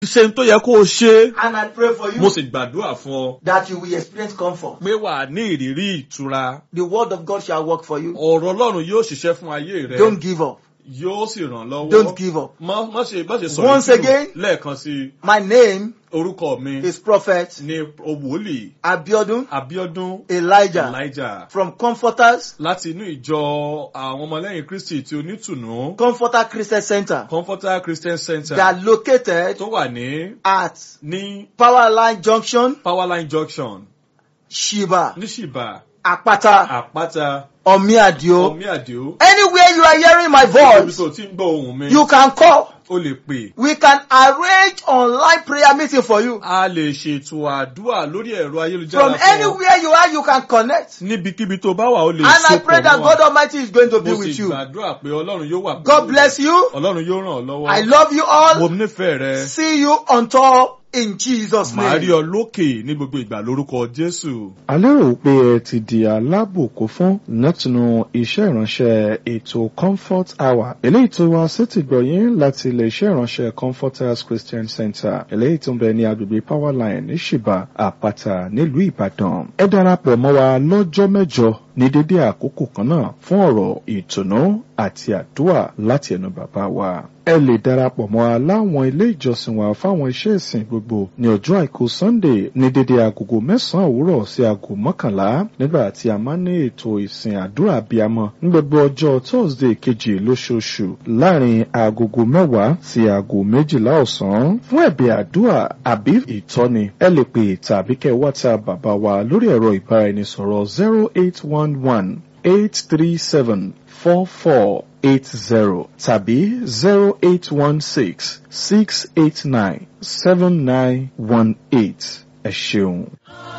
ṣe ń tó yẹ kó o ṣe And I pray for mo you sì gbàdúrà fún ọ that you will experience comfort. pé wà á ní ìrírí ìtura The word of God shall work for you. ọ̀rọ̀ ọlọ́run yóò ṣiṣẹ́ fún ayé rẹ Don't give up. yóò sì ràn lọ́wọ́ Don't give up. má má ṣe má ṣe sọ Once ìkírù again. lẹ́ẹ̀kan sí My name orúkọ mi is Prophet ní wòlíì Abiodun Abíọ́dún Elijah Elijah from Comforters, láti inú ìjọ àwọn ọmọlẹ́yìn Kristi tí onítùnú Comforter Christian Center. Comforter Christian Center They are located tó wà ní at ní Powerline Junction, Powerline Junction Shiba, ní Ṣìbà Apata, Àpáta Omiadio. Omi Àdìó Anywhere you are hearing my ibi voice, tó ti ń gbọ́ ohùn mi you can call. o lè pè We can arrange online prayer meeting for you. a lè ṣètò àdúrà lórí ẹ̀rọ ayélujára From fún ọ. anywhere you are, you can connect. níbikíbi tó bá wà ó lè And I sopọ̀ pray that mọ́ God wa. Almighty is going to be mo with sì you. gbàdúrà pé ọlọ́run yóò wà God bless you. ọlọ́run yóò ràn ọ́ lọ́wọ́ I love you mo all. nífẹ̀ẹ́ rẹ See you on tour in Jesus' màá rí name. ọ lókè ní gbogbo ìgbà lórúkọ Jésù. a lérò pé ẹ ti di alábòkó fún látinú iṣẹ́ ìránṣẹ́ ètò comfort hour eléyìí tó wá sétí gbọ̀yìn láti ilé iṣẹ́ ìránṣẹ́ comforters christian center eléyìí tó ń bẹ ní agbègbè powerline ní ṣìbà àpáta nílùú ìbàdàn ẹ darapọ̀ mọ́ wa lọ́jọ́ mẹ́jọ ní dédé àkókò kan náà fún ọ̀rọ̀ ìtùnú àti àdúrà láti ẹnu bàbá wa ẹ lè darapọ̀ mọ́ wa láwọn ilé ìjọsìn wa fáwọn iṣẹ́ ìsìn gbogbo ní ọjọ́ àìkú sunday ní dédé agogo mẹ́sàn-án òwúrọ̀ sí aago mọ́kànlá nígbà tí a máa ń ní ètò ìsìn àdúrà abiyamọ ní gbogbo ọjọ́ thursday kejì lóṣooṣù láàrin agogo mẹ́wàá sí aago méjìlá ọ̀sán fún ẹ̀bẹ̀ àdúrà àbí ìtọ́ni ẹ lè pè tàbí kẹ́ whatsapp bàbá wa lórí ẹ̀rọ ìbáraẹnisọ̀rọ̀ zero eight one one eight three seven four four eight zero tàbí zero eight one six six eight nine seven nine one eight ẹ ṣeun.